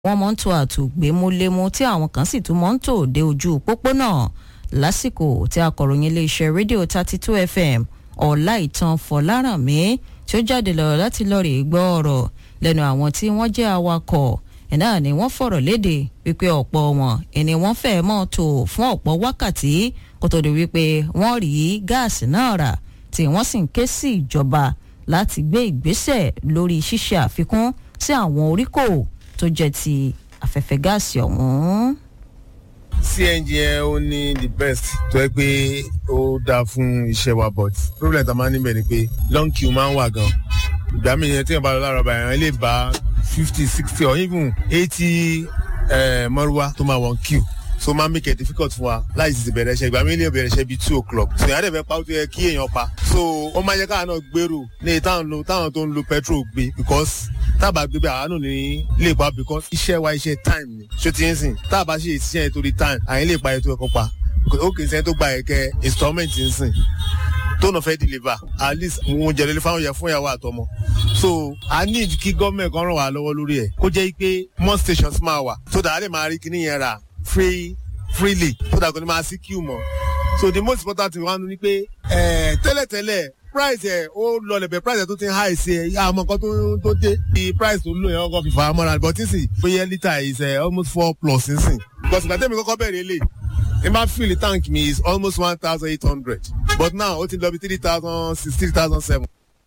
wọ́n mọ̀ ń tò àtògbémúlémú tí àwọn kan sì tún mọ̀ ń tò dé ojú pópónà lásìkò tí akọ̀ròyìn iléeṣẹ́ rédíò thirty two fm ọláìtàn fọlárànmí tí ó jáde lọ láti lọ rè gbọ́ ọ̀rọ̀ lẹ́nu àwọn tí wọ́n jẹ́ awakọ̀ náà ni wọ́n fọ̀rọ̀ léde wípé ọ̀pọ̀ wọn ẹni wọ́n fẹ́ mọ́ tò fún ọ̀pọ̀ wákàtí kó tó di wípé wọ́n rí gáàsì náà rà tí wọ́n sì ń ké sí ìjọba láti gbé ìgbésẹ̀ lórí ṣíṣe àfikún sí àwọn oríkò tó jẹ́ ti afẹ́fẹ́ gáàsì ọ̀hún. cng yẹn ó ní the best tó yẹ pé ó dáa fún iṣẹ́ wa but problem tá a máa ń níbẹ̀ ni pé long queue máa ń wà gan ìgbà mi yẹn tí yẹn bá lọ lára ọba yẹn lè bá fifty sixty or even eighty mọ́rúwá tó máa wọ̀n queue so máa make it difficult fún wa láì sì bẹ̀rẹ̀ iṣẹ́ ìgbà mi lè bẹ̀rẹ̀ iṣẹ́ bíi two o'clock so ìyá dẹ̀ fẹ́ pa ó tó yẹ kí èèyàn pa so ó máa yẹ káwọn náà gbèrò ní táwọn lo táwọn tó ń lo petrol gbé because tábà gbé bí àwa náà ní lè pa because iṣẹ́ wa iṣẹ́ time ni ṣó ti ń sìn tábà ṣe iṣẹ́ yẹn torí time àyìn lè pa ètò ẹ̀kọ́ pa ó kì í sẹ́yìn tó gba ẹ̀kẹ́ installment ń sìn tó náà fẹ́ deliver at least mo jẹ lórí fáwọn yẹn fún ìyàwó àtọmọ so i need kí gọ́ọ̀mẹ̀ kan ràn wá lọ́wọ́ lórí ẹ̀ kó jẹ́ pé more stations máa wà so that a lè máa rí kíní yẹn rà free freely so that kò ní máa sí queue mọ́ so the most important thing wa ni pé tẹ́lẹ̀tẹ́lẹ̀ price ẹ̀ ó lọlẹ̀ bẹ̀ price ẹ̀ tó ti ń high sí ẹ̀ àmọ́ nǹkan tó dé the price tó lò yẹn ọkọ̀ fìfà mọ́ra but tí sì bóyá litre is uh, almost four plus nísìn because ìgbà tẹ́mi kọ́kọ́ bẹ̀rẹ̀ lè n bá fill tank mi is almost one thousand eight hundred but now ó ti lọ bí three thousand six three thousand seven.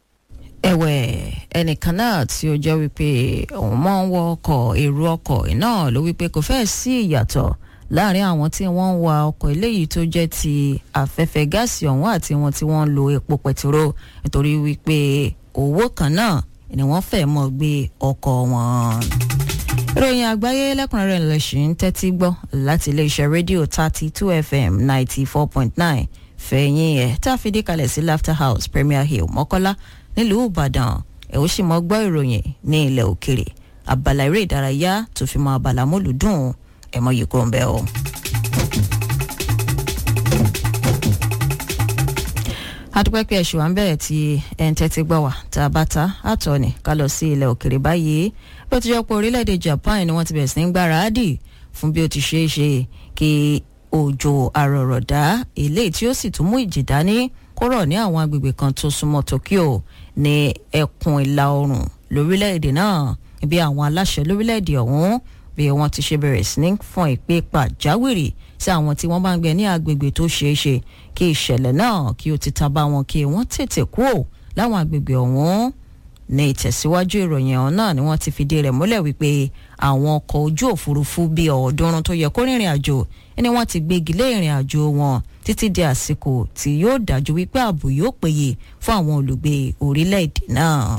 ẹ̀wẹ̀ ẹnìkan náà tí ó jẹ́ wípé òun máa ń wọ ọkọ̀ èrò ọkọ̀ náà ló wípé kò fẹ́ẹ̀ sí ìyàtọ̀ láàrin àwọn tí wọ́n ń wa ọkọ̀ eléyìí tó jẹ́ ti afẹ́fẹ́ gáàsì ọ̀hún àti wọn tí wọ́n ń lo epo pẹtiró nítorí wípé owó kan náà ni wọ́n fẹ́ mọ́ gbé ọkọ̀ wọn. ìròyìn àgbáyé lẹ́kùnrẹ́rẹ́ lẹ́sìn ń tẹ́tí gbọ́ láti iléeṣẹ́ rédíò thirty two fm ninety four point nine fẹ̀yìn ẹ̀ tá a fi dé kalẹ̀ sí laughter house premier hill mọ́kọ́lá nílùú ìbàdàn ẹ̀ ó sì mọ́ gbọ́ ìròyìn ní ilẹ̀ òkèrè abala eré ìdárayá tó fi mọ́ abala mọ́lùdùn ẹ mọ yìí kúrò ń bẹ o. adúpẹ́ pé ẹ̀ṣù wa ń bẹ̀rẹ̀ tí ẹ̀ ń tẹ́tí gbọ́ wá tá a bá ta àtọ̀ ni ká lọ sí ilẹ̀ òkèrè báyìí bí ó ti jọ pé orílẹ̀-èdè Japan ni wọ́n ti bẹ̀rẹ̀ sí ní gbáradì fún bí ó ti ṣeé ṣe kí òjò àrọ̀rọ̀dá eléyìí tí ó sì tún mú ìjì dání kó rọ̀ ní àwọn agbègbè kan tó súnmọ́ Tokyo ní ẹkùn ìlà oòrùn lórílẹ̀-èdè náà bí àwọn aláṣẹ lórílẹ̀-èdè ọ̀hún bí wọ́n ti ṣe bẹ̀rẹ̀ sí ní fọn ìpè pàjáwìrì sí àwọn tí wọ́n bá ń gbé ní agbègbè tó ṣeé ṣe kí ìṣẹ̀lẹ̀ náà kí ó ti ta bá wọn kí wọ́n tètè kúrò láwọn agbègbè ọ̀hún ní ìtẹ̀síwájú ìròyìn ọ̀hún náà ni wọ́n ti fìdí rẹ̀ múlẹ̀ wípé àwọn ọkọ̀ ojú òfurufú bíi ọ̀ọ́dúnrún tó yẹ kó rìnrìn àjò ni wọ́n ti gbégi lé ìrìn àjò wọn títí di àsìkò tí yóò dájú wípé ààbò yóò péye fún àwọn olùgbé orílẹ̀-èdè náà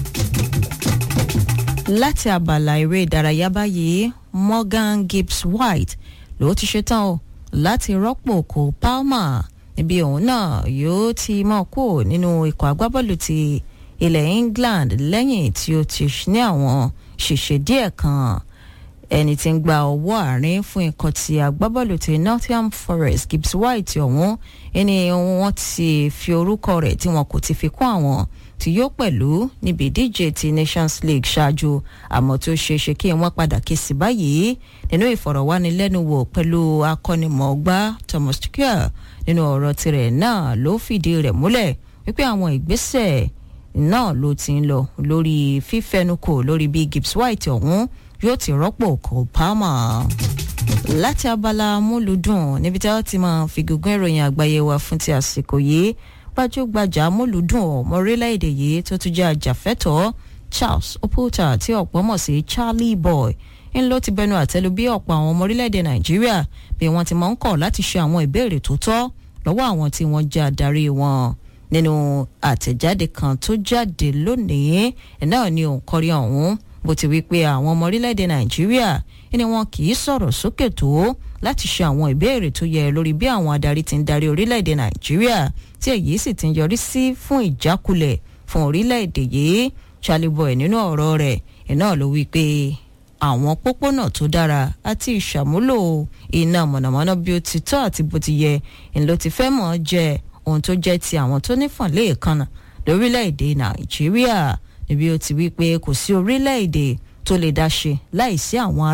láti abala eré ìdárayá báyìí Morgan Gibbs White ló ti ṣetán o láti rọ́pò Cole Palmer níbi òun náà yóò ti mọ̀ kó nínú ikọ̀ agbábọ́ọ̀lù ti ilẹ̀ England lẹ́yìn tí ó ti ní àwọn ṣèṣe díẹ̀ kan ẹni tí ń gba ọwọ́ àárín fún ikọ̀ ti agbábọ́ọ̀lù ti Nottingham Forest Gibbs White ọ̀hún ẹni wọ́n ti fi orúkọ rẹ̀ tí wọn kò ti fi kún àwọn tí yóò pẹ̀lú níbi ìdíje ti Nations League ṣáájú àmọ́ tó ṣeé ṣe kí wọ́n padà ké sí báyìí nínú ìfọ̀rọ̀wánilẹ́nuwò pẹ̀lú akọ́nimọ̀ọ́gbá Thomas Tuchel nínú ọ̀rọ̀ tirẹ̀ náà ló fìdí rẹ̀ múlẹ̀ wípé àwọn ìgbésẹ̀ náà ló ti ń lọ lórí fífẹnukò lórí bí Gibbs White ọ̀hún yóò ti rọ́pò Cole Palmer láti abala múlùdùn níbi tí wọ́n ti máa fi gígùn ìròyìn àgbáyé wa fún ti àsìkò yìí gbajúgbajà múlùdùn ọmọ orílẹ̀-èdè yìí tó tún jẹ́ àjàfẹ́tọ̀ọ́ Charles Oputa tí ọ̀pọ̀ mọ̀ sí Charlie Boy ń ló ti bẹnu àtẹ́lu bí ọ̀pọ̀ àwọn ọmọ orílẹ̀-èdè Nàìjíríà bí wọ́n ti máa ń kọ̀ láti ṣe àwọn ìbéèrè tó tọ́ lọ́wọ́ àwọn tí wọ́n jẹ́ adarí wọn nínú àtẹ̀jáde kan tó jáde lónìí náà ni òǹkọrí ọ̀hún bó ti wí pé àwọn ọmọ orílẹ̀-èdè Nàìjíríà ni wọn kì í sọ̀rọ̀ sókè tó láti ṣe àwọn ìbéèrè tó yẹ lórí bí àwọn adarí ti ń darí orílẹ̀-èdè Nàìjíríà tí èyí sì ti ń yọrí sí fún ìjákulẹ̀ fún orílẹ̀-èdè yìí Charlie Boy nínú ọ̀rọ̀ rẹ̀ iná ló wí pé àwọn pópónà tó dára àti ìṣàmúlò iná mọ̀nàmọ́ná bí ó ti tọ́ àti bó ti yẹ ńlọ ti fẹ́ mọ̀ jẹ́ ohun tó jẹ́ ti àwọn tó nífọ̀n léèkánná lórílẹ̀-èdè Nàìjíríà níbi ó ti wí pé kò sí orílẹ̀-èdè tó lè dá ṣe láìsí àwọn